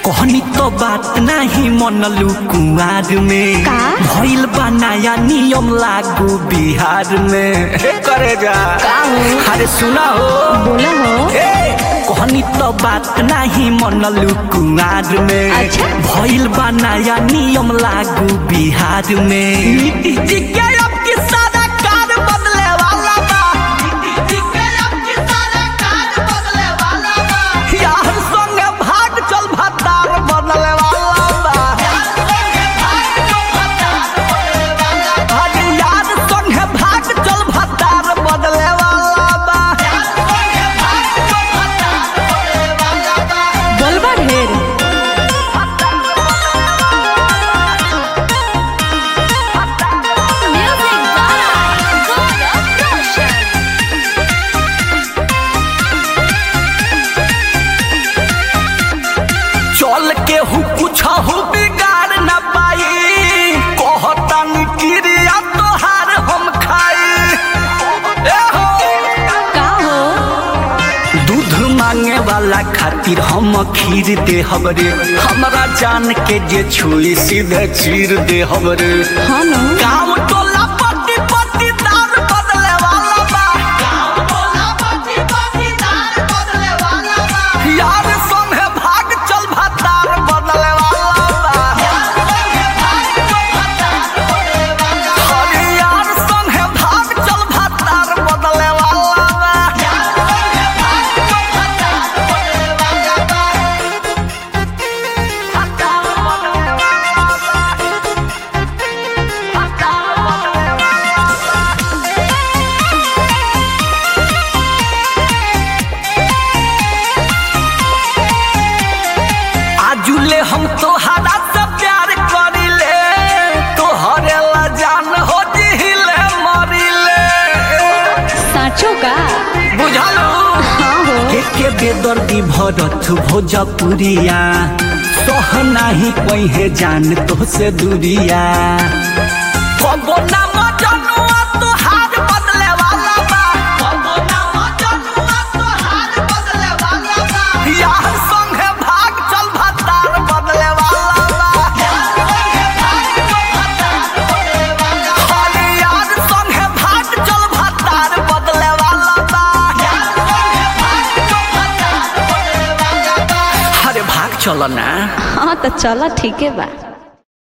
कहनी तो बात नहीं मनलू कुआर में का? भइल बा नया नियम लागू बिहार में हे करे जा का हो? अरे सुना हो बोला हो ए, कहनी तो बात नहीं मनलू कुआर में अच्छा। भइल बा नया नियम लागू बिहार में नीति जी के अब की सारा कार बदले वाला बा नीति जी के अब की सारा कार बदले वाला बा यार संगे भाग चल भतार बदले वाला बा अरे यार संगे भाग चल भतार बदले वाला बा बोलबा ढेर Music by Gaurav Roshan. चल के हु कुछ हु बिगाड़ न पाई कहता क्रिया तोहार हम खाई ए हो का हो दूध मांगे वाला खातिर हम खीर दे हमरे हमरा जान के जे छुई सीधे चीर दे हमरे हाँ न गाँव टोला पट्टी पट्टी दार बदले वाला बा गाँव टोला पट्टी पट्टी दार बदले वाला बा यार संगे भाग चल भतार बदले वाला बा अरे यार संगे भाग चल भतार बदले वाला बा आजुले हम तोहरा से प्यार करिले तोहरे ला जान हो जिहिले मरिले साँचो का बुझलू हाँ हो के के बेदर्दी भरत भोजपुरिया सह नाही कहे जान तो से दूरिया कबो ना मजनुआ तोहार बदले वाला बा कबो ना मजनुआ तोहार बदले वाला बा यार संगे भाग चल भतार बदले वाला बा अरे यार संगे भाग चल भतार बदले वाला बा अरे भाग चलो ना हाँ तो चलो ठीक है बा